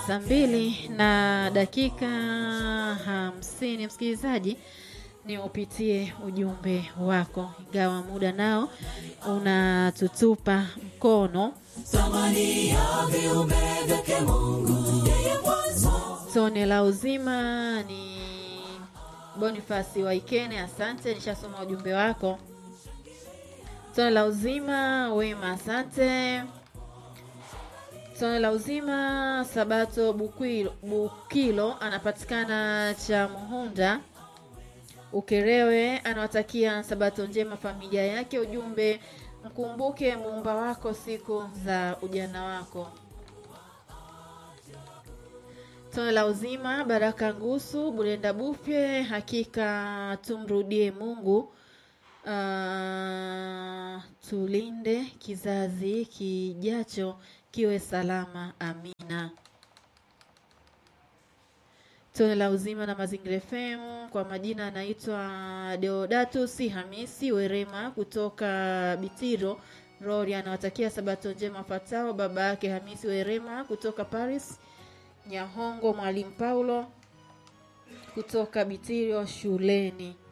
saa mbili na dakika hamsini msikilizaji ni upitie ujumbe wako ingawa muda nao unatutupa mkono tone la uzima ni bonifasi waikene asante nishasoma ujumbe wako tone la uzima wema asante tone la uzima sabato bukilo, bukilo anapatikana cha muhunda ukerewe anawatakia sabato njema familia yake ujumbe mkumbuke muumba wako siku za ujana wako tone la uzima baraka ngusu burenda bufye hakika tumrudie mungu uh, tulinde kizazi kijacho kiwe salama amina tone la uzima na mazingira fm kwa majina anaitwa deodatus hamisi werema kutoka bitiro rori anawatakia sabato njema fatao baba yake hamisi werema kutoka paris nyahongo mwalimu paulo kutoka bitirio shuleni